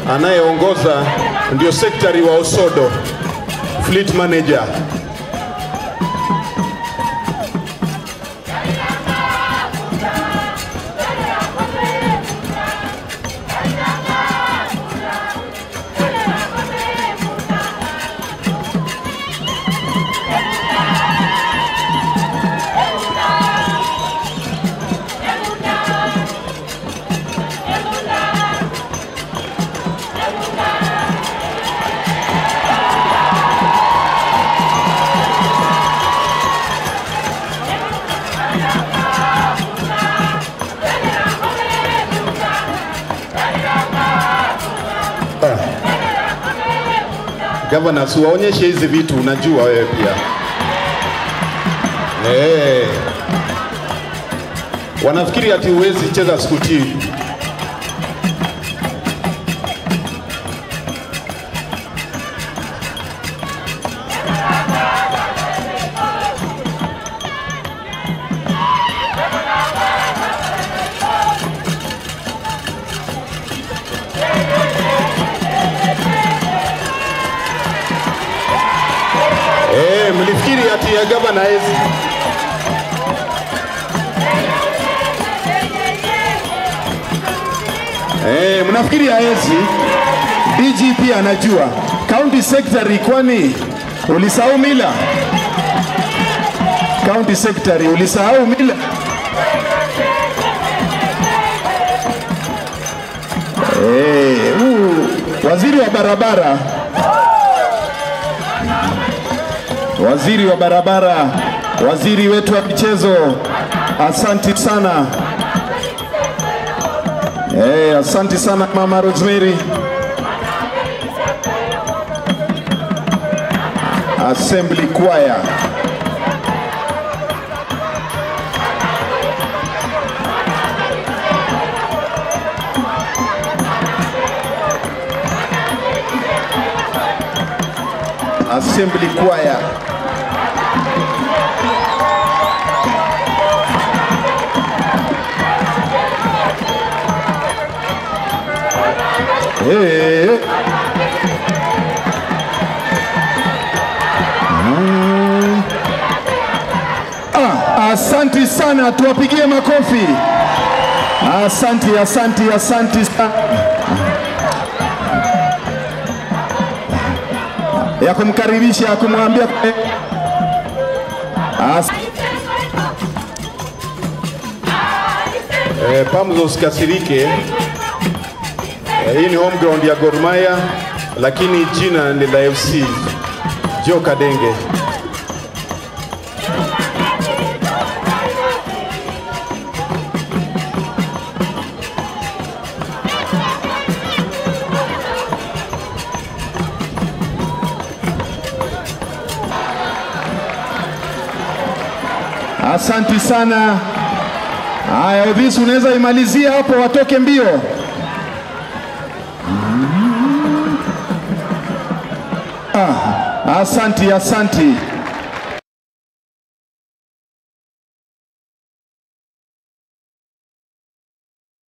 anayeongoza ndio sekretari wa Osodo, fleet manager. Gavana, si waonyeshe hizi vitu, unajua wewe pia eh. Wanafikiri ati huwezi cheza skuti. Eh, mlifikiri ati ya gavana hezi Eh, mnafikiri haezi? DG pia anajua. County Secretary, kwani ulisahau mila? County Secretary, ulisahau mila? Eh, huu waziri wa barabara, waziri wa barabara, waziri wetu wa michezo, asanti sana. Eh, asanti sana Mama Rosemary. Assembly Choir. Assembly Choir. Eh. Mm. Ah, asanti sana, tuwapigie makofi. Asanti, asanti, asanti sana ya kumkaribisha ya kumwambia As eh, Pamzo usikasirike. Eh, hii ni home ground ya Gor Mahia, lakini jina ni la FC Jo Kadenge. Asanti sana. Haya, Odhis, unaweza imalizia hapo, watoke mbio. Ah, asanti, asanti.